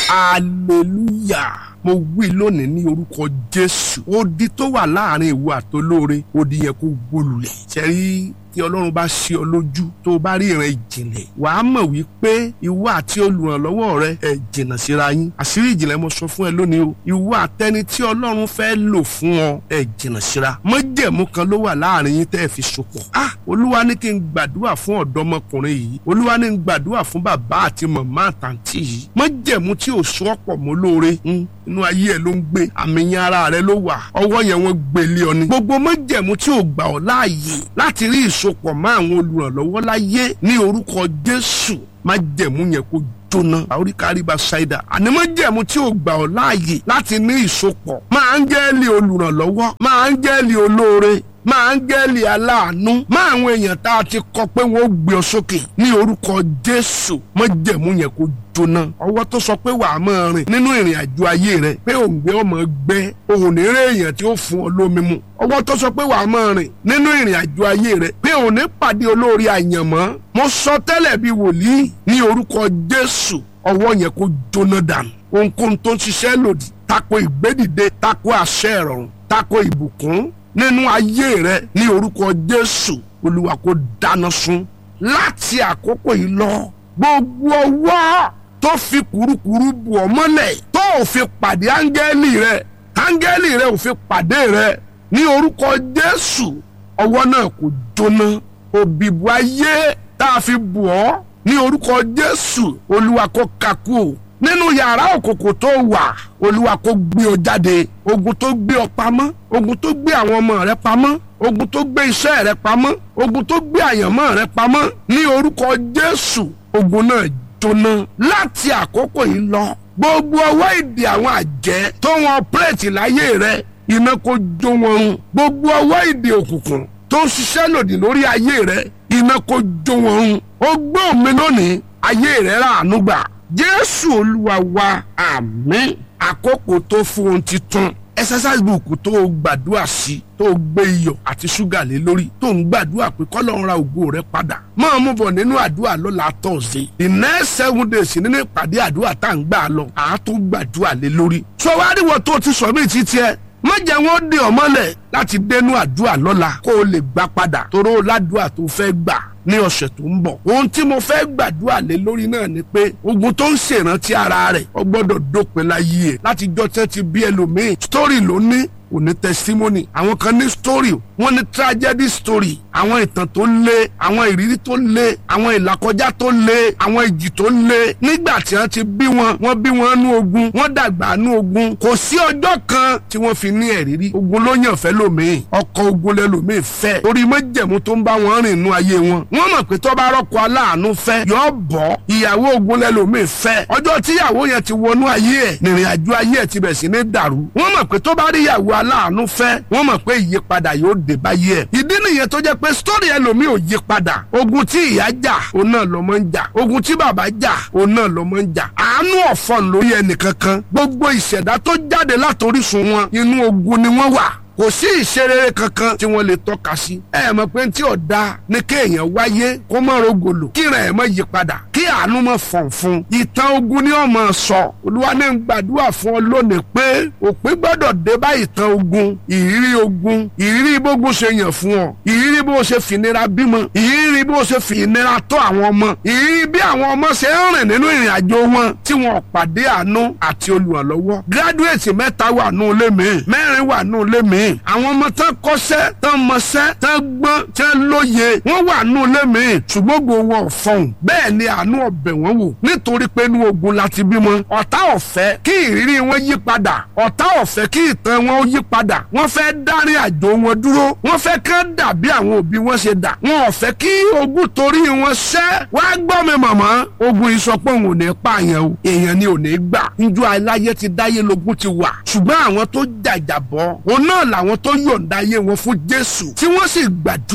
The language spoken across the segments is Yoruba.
hallelujah mo wí lónìí ní orúkọ jésù odi tó wà láàrin ìwọ àtolóore odi yẹn kó gbólulẹ̀ ṣẹ́rí tí ọlọ́run bá ṣe ọ lójú tó o bá rí ìran ìjìnlẹ̀ wà á mọ̀ wípé ìwọ àti olùrànlọ́wọ́ rẹ ẹ jìnnà síra yín àṣírí ìjìnlẹ̀ mo sọ fún ẹ lónìí o ìwọ àtẹni tí ọlọ́run fẹ́ lò fún ọ ẹ jìnnà síra májẹ̀mú kan ló wà láàrin yín tẹ́ ẹ fi sopọ̀ ah olúwa ní kí n gbàdúrà fún ọ̀dọ́mọkùnrin yìí olúwa ní n gbàdúrà fún bàbá àti màmá àtàntì yìí májẹ̀mú tí ò so ọ̀pọ̀ mọ́ lóore inú ayé ẹ ló ń gbé àmì yẹn ara rẹ ló wà ọwọ́ yẹn wọ́n gbélé ọ ni gbogbo májẹ̀mú tí ò gbà ọ́ láàyè láti rí ìsopọ̀ mọ́ àwọn olùrànlọ́wọ́ láyé ní orúkọ jésù májẹ̀mú yẹn kó jóná àoríkàríba ṣáìdà àní májẹ̀mú tí ò gbà ọ́ láàyè láti ní ìsopọ̀ máa ń gẹ́ẹ́lì olùrànlọ́wọ́ máa ń gẹ́ẹ́lì olóore máa ń gẹ́ẹ̀lì aláàánú máa àwọn èèyàn tá a ti kọ pé wọ́n ó gbé ọ sókè ní orúkọ jésù májẹ̀mú yẹn kó jóná ọwọ́ tó sọ pé wàá máa rìn nínú ìrìn àjò ayé rẹ pé òǹgbẹ ọmọ gbẹ òun ní rẹ èèyàn tí ó fún ọ lómi mu ọwọ́ tó sọ pé wàá máa rìn nínú ìrìn àjò ayé rẹ pé òun ní pàdé olórí àyànmọ́ mo sọ tẹ́lẹ̀ bí wòlíì ní orúkọ jésù ọwọ́ yẹn kó jóná dànù ohunkóhun tó ń ṣiṣẹ́ lòdì tako ìgbédìde tako àṣẹ ìrọ̀rùn tako ìbùkún nínú ayé rẹ ní orúkọ jésù olúwa kó dáná sun láti àkókò yìí lọ gbogbo ọwọ́ tó fi kurukuru bù ọ́ mọ́lẹ̀ tó ò fi pàdé áńgẹ́lì rẹ áńgẹ́lì rẹ ò fi pàdé rẹ ní orúkọ jésù ọwọ́ náà kò jóná òbíbu ayé tá a fi bù ọ́ ní orúkọ jésù olúwa kó kakú o nínú yàrá òkòkò tó wà olúwa kó gbé ọ jáde ogun tó gbé ọ pamọ́ ogun tó gbé àwọn ọmọ rẹ pamọ́ ogun tó gbé iṣẹ́ rẹ pamọ́ ogun tó gbé àyànmọ́ rẹ pamọ́ ní orúkọ jésù ogun náà jóná láti àkókò yìí lọ gbogbo ọwọ́ ìdè àwọn àjẹ́ tó wọn pírẹ̀tì láyé rẹ iná kó jó wọn run gbogbo ọwọ́ ìdè òkùnkùn tó ń ṣiṣẹ́ lòdì lórí ayé rẹ iná kó jó wọn run ó gbọ́ mi lónìí ayé rẹ ràánú gbà jésù olúwa wa àmín àkókò tó fún ohun titun exercise book tó o gbàdúrà sí tó o gbé iyọ̀ àti ṣúgà lé lórí tó ń gbàdúrà pé kọ́lọ́run ra ògo rẹ padà máa mú bọ̀ nínú àdúrà lọ́la tọ̀sẹ̀ the next seven days nínú ìpàdé àdúrà tá à ń gbà lọ àá tó gbàdúrà lé lórí. sọ wá rí wọ́n tó ti sọ mí títí ẹ má jẹ́ wọ́n dé ọ mọ́lẹ̀ láti dénú àdúrà lọ́la kó o lè gbà padà toró ládùúà tó fẹ́ gbà ní ọ̀sẹ̀ tó ń bọ̀. ohun tí mo fẹ́ gbàdúrà lé lórí náà ni pé ogun tó ń ṣèrántí ara rẹ̀ ó gbọ́dọ̀ dópin láyé ẹ̀ láti jọ́ tẹ́ ti bí ẹlòmíì story ló ní kò ní testimony àwọn kan ní story wọ́n ní tragedy story àwọn ìtàn tó lé àwọn ìrírí tó lé àwọn ìlàkọjá tó lé àwọn ìjì tó lé nígbà tí wọ́n ti bí wọn wọ́n bí wọn nú ogun wọ́n dàgbà nú ogun kò sí ọjọ́ kan tí wọ́n fi ní ẹ̀rírí ogun ló yàn fẹ́ lòmíì ọkọ̀ ogun lẹ́lòmíì fẹ́ torí méjèmú tó ń bá wọn rìn nú ayé wọn wọ́n mọ̀ pé tó bá rọ́kọ aláàánú fẹ́ yọ bọ́ ìyàwó ogun lẹ́lòmíì fẹ́ ọjọ́ tíyàwó yẹn ti wọnú ayé ẹ̀ nìrìn àjò ayé ẹ̀ ti bẹ̀ sí ní dàrú wọ́n mọ̀ pé tó bá rí ìyàwó aláàánú fẹ́ wọ́n mọ̀ pé ìyípadà yóò dé báyé ẹ̀ ìdí nìyẹn tó jẹ́ pé sítórì ẹlòmíì ò yí padà ogun tí ìyá jà òun náà lọ́mọ ń jà ogun tí bàbá jà òun náà lọ́mọ ń jà àánú ọ̀fọ̀n lórí ẹnìkankan gbogbo ìṣẹ̀dá tó jáde látorísun wọn inú ogun ni wọ́n wà kò sí ìṣerere kankan tí wọ́n lè tọ́ka sí. ẹ mọ̀ pé tí ọ̀dà ni kéèyàn wáyé kó má rogolo kíran ẹ̀ mọ̀ yí padà kí àánú mọ̀ fọ̀n fún. ìtàn ogun ni ọmọ sọ olúwa ní ń gbàdúrà fún ọ lónìí pé òpin gbọ́dọ̀ dé bá ìtàn ogun ìrírí ogun ìrírí bógun ṣe yàn fún ọ ìrírí bó ṣe fìnira bímọ ìrírí bó ṣe fìnira tọ́ àwọn ọmọ ìrírí bí àwọn ọmọ ṣe ń rìn nínú ìrìn àjò wọn tí wọn pàdé àánú àti olùrànlọ́wọ́ gíráduwétì mẹ́ta wà nù lémi mẹ́rin wà nù lémi àwọn ọmọ tán kọ́ṣẹ́ tán mọṣẹ́ tán gbọ́n tán lóye wọ́n wà nù lémi ṣùgbọ́n gbogbo wọn ò fọhùn bẹ́ẹ̀ ni àánú ọbẹ̀ wọn wò nítorí pé inú ogun láti bímọ ọ̀tá ọ̀fẹ́ kí ìrírí wọn yí padà ọ̀tá ọ̀fẹ́ kí ìtàn wọn yí padà wọ́n fẹ́ dárin àjò wọn dúró wọ́n fẹ́ kán dàbí àwọn òbí wọn ṣe dà wọn ò fẹ́ kí ogun torí wọn ṣẹ́ wá gbọ́ mi màmá ogun ìsọpọ̀ òun ò ní pààyàn o èèyàn ni ò ní gbà njọ́ aláyé ti dáyé lógún ti wà ṣùgbọ́n àwọn tó jàjàbọ́ òun náà làwọn tó yọ̀ǹda ayé wọn fún Jésù tí wọ́n sì gbàdúrà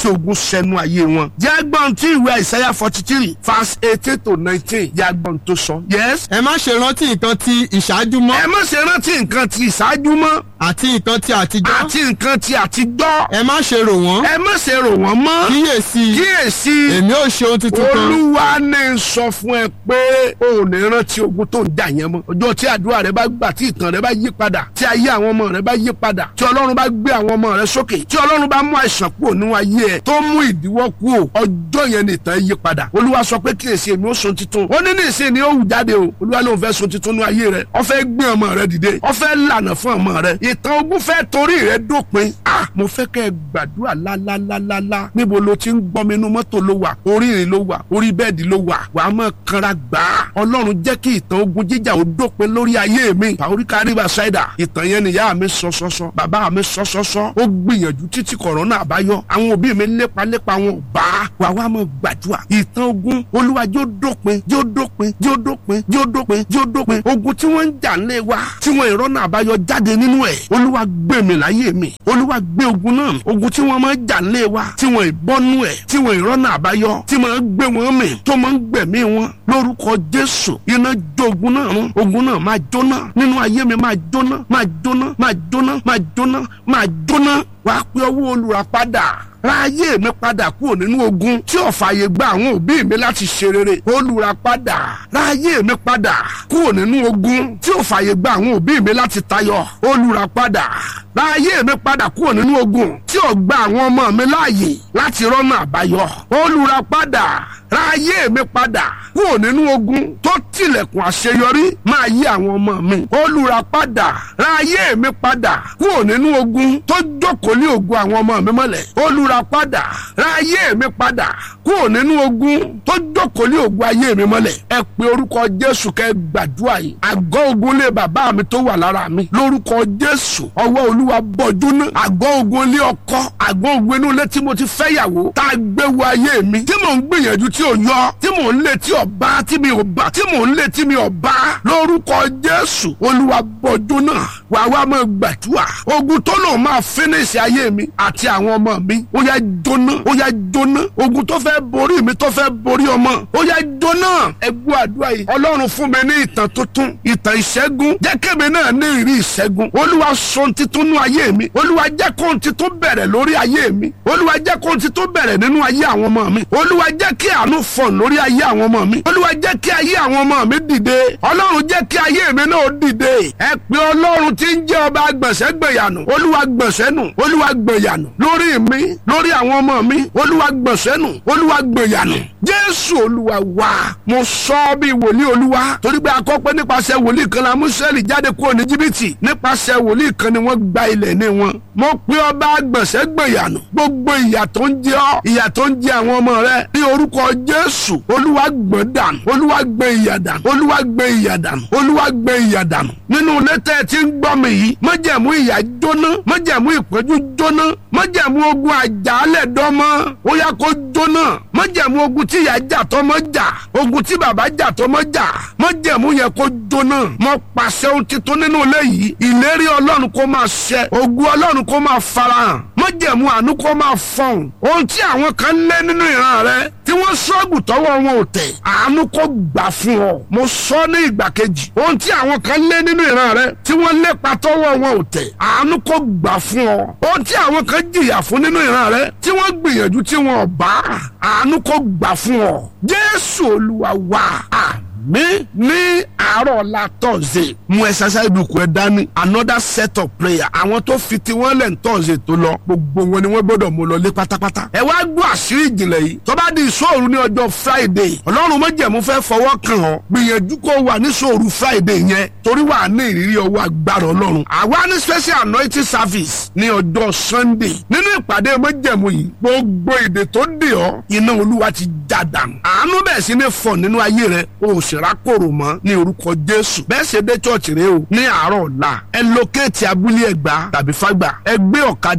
tí ogun sẹnu ayé wọn. jágbọ́n tí ìwé àìsáyà forty three verse eighteen to nineteen jágbọ́n tó sọ. yes. ẹ má ṣe rántí nǹkan ti ìṣáájú mọ́ ẹ má ṣe rántí nǹkan ti ìṣáájú mọ́ àti nǹkan ti àtijọ́ àti nǹkan ti àtijọ́. ẹ má ṣe rò wọ́n ẹ má ṣe rò wọ́n mọ́. kíyèsí kíyèsí èmi ò ṣe ohun tuntun kan olúwa ní sọ fún ẹ pé o ò ní rántí ogun tó ń jà yẹn mọ́ ọjọ́ tí àdúrà rẹ bá gbà tí ìtàn rẹ bá yí padà tí ayé àwọn ọmọ rẹ bá yí padà tí ọlọ́run bá gbé àwọn ọmọ rẹ sókè tí ọlọ́run bá mú àìsàn kúrò nínú ayé ẹ tó mú ìdíwọ́ kúrò ọjọ́ yẹn ní ìtàn yí padà olúwa sọ pé kíyèsí èmi ó sun titun ó ní ní ìsìn ni ó wù jáde o olúwa ló ń fẹ́ sun titun nínú ayé rẹ ó fẹ́ gbé ọmọ rẹ dìde ó fẹ́ lànà fún ọmọ rẹ ìtàn ogun fẹ́ torí rẹ dópin ah mo fẹ́ kẹ́ ẹ gbàdúrà lálálálálá níbo lo ti ń gbọ́ mi inú mọ́tò ló wà orí ìrìn ló wà orí bẹ́ẹ̀dì ló wà wàá mọ̀ kanra gbà á ọlọ́run jẹ́ kí ìtàn ogun jíjà ó dópin lórí ayé mi pàóríkà rìbá ṣáìdà ìtàn yẹn nìyá mi sọ sọsọ bàbá mi sọ sọsọ ó gbìyànjú títí kọ̀rọ̀nà àbáyọ àwọn òbí mi lépa lépa wọn ò bá wà wá mọ̀ gbàdúrà ìtàn ogun olúwa jẹ́ ó dópin jẹ́ ó dópin jẹ́ ó dópin jẹ́ ó dópin jẹ́ ó dópin ogun tí wọ́n ń jà ńlẹ̀ wa tí wọ́n ìrọ́nà àbáyọ jáde nínú ẹ̀ olúwa gbé mi láyé mi olúwa gbé ogun náà ogun tí wọ́n máa ń jà ńlẹ̀ wa tí wọ́n ìbọ́nú ẹ̀ tí wọ́n ìrọ́nà àbáyọ tí máa ń gbé wọn mì tó máa ń gbẹ̀mí wọn lórúkọ jésù iná jó ogun náà rún ogun náà máa jóná nínú ayé mi máa jóná máa jóná máa jóná máa jóná máa jóná wàá pé ọwọ́ olùràpadà ra ayé mi padà kúrò nínú ogun tí ò fààyè gba àwọn òbí mi láti ṣe rere olùràpadà ra ayé mi padà kúrò nínú ogun tí ò fààyè gba àwọn òbí mi láti tayọ olùràpadà ra ayé mi padà kúrò nínú ogun tí ò gba àwọn ọmọ mi láàyè láti rọ́nà àbáyọ olùràpadà ra ayé mi padà kúrò nínú ogun tó tilẹ̀kùn àṣeyọrí máa yí àwọn ọmọ mi olùràpadà ra ayé mi padà kúrò nínú ogun tó jókòó ní ogun àwọn ọmọ mi mọ́lẹ̀ olùràpadà ra ayé mi padà kúrò nínú ogun tó jókòó ní ogun ayé mi mọ́lẹ̀ ẹ pe orúkọ jésù kẹ́ gbàdúrà yìí àgọ́ ogun lé bàbá mi tó wà lára mi lórúkọ jésù ọwọ́ olúwa bọ́jú ná àgọ́ ogun lé ọkọ àgọ́ ogun inú ilé tí mo ti fẹ́ yàwó tá a gbé wo ayé mi tí mò ń gbìyànjú tí ò yọ tí mò ń lé tí ò bá tí mi ò bá tí mò ń lé tí mi ò bá lórúkọ jésù olúwa bọ́jú náà wàá wá máa gbàdúrà ogun tó lòun máa fínísì ayé mi àti àwọn ọmọ mi ó yá jóná ó yá jóná ogun tó fẹ́ borí mi tó fẹ́ borí ọmọ ó yá jóná ẹ gbọ́ àdúrà yìí ọlọ́run fún mi ní ìtàn tuntun ìtàn ìṣẹ́gun jẹ́ kébì náà ní ìrí ìṣẹ́gun olúwa sọ titun nú ayé mi olúwa jẹ́ kó titun bẹ̀rẹ̀ lórí ayé mi olúwa jẹ́ kó titun bẹ̀rẹ̀ nínú ayé àwọn ọmọ mi olúwa jẹ́ kí àánú fọ̀n lórí ayé àwọn ọmọ mi olúwa jẹ́ kí ayé àwọn ọmọ mi dìde ọlọ́run jẹ́ kí ayé mi náà dìde ẹ pé ọlọ́run tí ń jẹ́ ọba gbọ̀nsẹ́gbẹ̀yànù olúwa gbọ̀nsẹ́nù olúwa gbẹ̀yànù lórí mi lórí àwọn ọmọ mi olúwa gbọ̀nsẹ́nù olúwa gbẹ̀yànù jésù olúwa wá mo sọ bí wòlíì olúwa torí pé akọ́pẹ́ nípasẹ̀ wòlíì kan la mú Ísírẹ́lì jáde kúrò ní jìbìtì nípasẹ̀ wòlíì kan ni wọ́n gba ilẹ̀ ní wọn mo pe ọba gbọ̀nsẹ́gbẹ̀yànù gbogbo ìyà tó ń jẹ ọ́ ìyà tó ń jẹ àwọn ọmọ rẹ ní orúkọ jésù olúwa gbọ̀n dànù olúwa gbẹ ìyà dànù olúwa gbẹ ìyà dànù olúwa gbẹ ìyà dànù nínú lẹ́tẹ̀ tí ń gbọ́ mi yìí májẹ̀mú ìyà jóná májẹ̀mú ìpọ́njú jóná májẹ̀mú ogun àjálẹ̀ dọ́mọ́ ó yá kó jóná májẹ̀mú ogun tí ìyá jà tọmọ jà ogun tí bàbá jà tọmọ jà májẹ̀mú yẹn kó jóná mo pàṣẹ ohun titun nínú ilé yìí ìlérí ọlọ́run kó máa ṣẹ ogun ọlọ́run kó máa farahàn májẹ̀mú àánú kó máa fọhùn ohun tí àwọn kan lé nínú ìran rẹ tí wọ́n ṣọ́ọ̀bù tọwọ́ wọn ò tẹ̀ àánú kó gbà fún ọ mo sọ ní ìgbà kejì ohun tí àwọn kan lé nínú ìran rẹ tí wọ́n lépa tọwọ́ wọn ò tẹ̀ àánú kó gbà fún ọ ohun tí àwọn kan jìyà fún nínú ìran rẹ tí wọ́n gbìyànjú tí wọn ò bá àánú kó gbà fún ọ jésù olúwa wá mi ní àárọ̀ ọ̀la tọ̀sẹ̀ mú exercise book ẹ dání another set of prayer àwọn tó fi tiwọn lẹ̀ ń tọ̀sẹ̀ tó lọ gbogbo wọn ni wọ́n gbọ́dọ̀ mú lọ lé pátápátá. ẹ wá gbọ́ àṣírí ìjìnlẹ̀ yìí tó bá di ìṣòro ní ọjọ́ friday ọlọ́run májẹ̀mú fẹ́ fọwọ́ kàn ọ́ gbìyànjú kó wà ní ìṣòro friday yẹn torí wà ní ìrírí ọwọ́ agbára ọlọ́run àwa ní special anointing service ní ọjọ́ sunday nínú ìpàdé májẹ̀mú yìí gbogbo èdè tó dè ọ́ iná olúwa ti já dànù àánú bẹ̀ sí ní fọ̀ nínú ayé rẹ o ò sì rákòrò mọ́ ní orúkọ jésù bẹ́ẹ̀ ṣe dé church rẹ o ní àárọ̀ ọ̀la ẹ lókèétì abúlé ẹ̀gbá tàbí fágbà ẹ gbé ọ̀kadà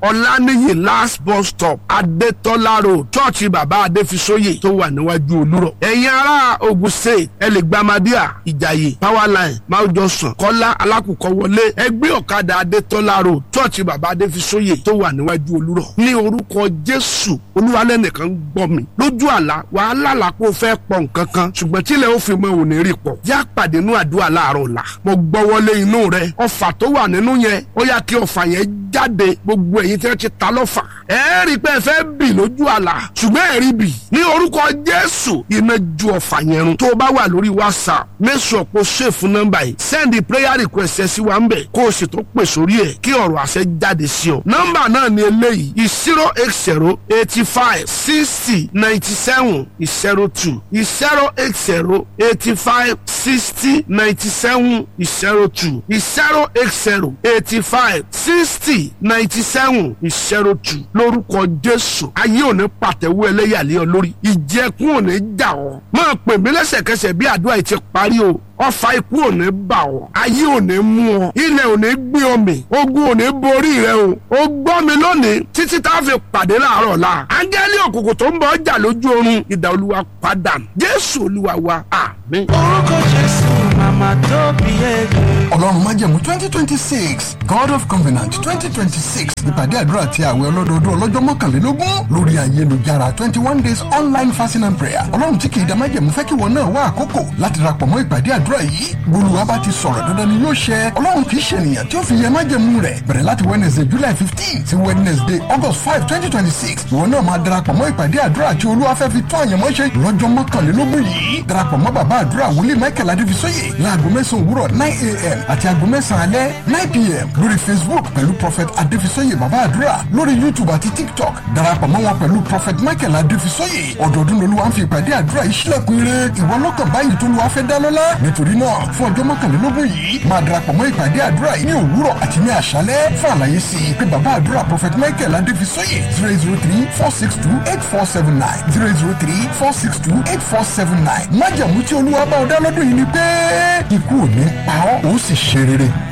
ọ̀lànìyí last bus stop adétọ́lá road chọ́ọ̀chì bàbá adéfisóyè tó wà níwájú olúrọ̀ ẹ̀yin ará ogun state ẹ lè gba amadíà ìjàyè powerline máwùjọsàn kọ́lá alákùkọ wọlé ẹgbẹ́ ọ̀kadà adétọ́lá road chọ́ọ̀chì bàbá adéfisóyè tó wà níwájú olúrọ̀ ní orúkọ jésù olúwalẹ́nìkan ń gbọ́ mi lójú àlá wàhálà làpò fẹ́ pọ̀ nǹkan kan ṣùgbọ́n tílẹ̀ ó fi mọ òní rí pọ̀ yá pàdé nínú àdúrà láàárọ̀ ọ̀la mo gbọ́ wọlé inú rẹ ọfà tó wà nínú yẹn ó yá kí ọfà yẹn jáde gbogbo ẹ̀yin tí wọ́n ti ta lọ́fà ẹ rí i pé ẹ fẹ́ bì lójú àlá ṣùgbọ́n ẹ rí bì ní orúkọ jésù iná ju ọfà yẹn run tó o bá wà lórí whatsapp mẹ́sàn kó ṣèfù nọ́mbà yìí send prayer request ẹ sí wa ń bẹ̀ kó o sì tó pè sórí ẹ̀ kí ọ̀rọ̀ àṣẹ jáde sí ọ nọ́mbà náà ni eléyìí zero eight zero eighty five sixty ninety seven zero two zero eight zero eighty five sixty ninety seven zero two zero eight zero eighty five sixty ninety seven zero two lórúkọ jésù ayé òní pàtẹ́wọ́ ẹlẹ́yàlẹ́ ọ lórí ìjẹkùn òní jà ọ́ máa pè mí lẹ́sẹ̀kẹsẹ̀ bí àdúrà yìí ti parí o ọfà ikú òní bà ọ́ ayé òní mú ọ ilẹ̀ òní gbé ọ mì ogun òní borí rẹ o ó gbọ́ mi lónìí títí tá a fi pàdé láàárọ̀ la áńgẹ́lì òkùnkùn tó ń bọ̀ ọjà lójú oorun ìdá olúwa padà jésù olúwa wa àmín. orúkọ jésù màmá tó bí ẹgbẹ́. ọlọ́run májẹ̀mú twenty twenty six god of covenant twenty twenty six ìpàdé àdúrà àti àwẹ̀ ọlọ́dọọdún ọlọ́jọ́ mọ́kànlélógún lórí ayélujára twenty one days online fasting and prayer ọlọ́run tí kìí da májẹ̀mú fẹ́ kí wọn náà wá àkókò láti darapọ̀ mọ́ ìpàdé àdúrà yìí gbólúwa bá ti sọ̀rọ̀ dandan ni yóò ṣẹ ọlọ́run kìí ṣe ènìyàn tí ó fi yẹ májẹ̀mú rẹ̀ bẹ̀rẹ̀ láti wednesday july fifteen sí wednesday august five twenty twenty six ìwọ náà máa darapọ̀ mọ́ ìpàdé àdúrà tí olúwa fẹ́ fi tó àyànmọ́ ṣe lọ́jọ́ mọ́kànlélógún yìí darapọ̀ mọ́ bàbá àdúrà wòlíì michael adéfisóyè láago mẹ́sàn-án òwúrọ̀ nine a.m. àti aago mẹ́sàn-án alẹ́ nine p.m. lórí facebook pẹ̀lú prophet adéfisóyè bàbá àdúrà lórí youtube àti tiktok darapọ̀ mọ́ wọn pẹ̀lú prophet michael adéfisóyè ọ̀dọ̀ọdún lolúwa ń fi ìpàdé àdúrà yìí sílẹ̀kùn ire ìwọ lọ́kàn báyìí tó lùwà fẹ́ dá lọ́lá nítorí náà fún ọjọ́ mọ́kànlélógún yìí máa darapọ̀ mọ́ ìpàdé àdúrà yìí ní òwúrọ̀ àti ní àṣálẹ́ fún àlàyé sí i pé bàbá àdúrà prophet michael adéfisóyè zero zero three four six two eight four seven nine zero zero three four six two eight four seven nine májàmú tí olúwa bá ọ dá lọ́dún yìí ni pé ikú ò ní pa ọ́ ó sì ṣe rere.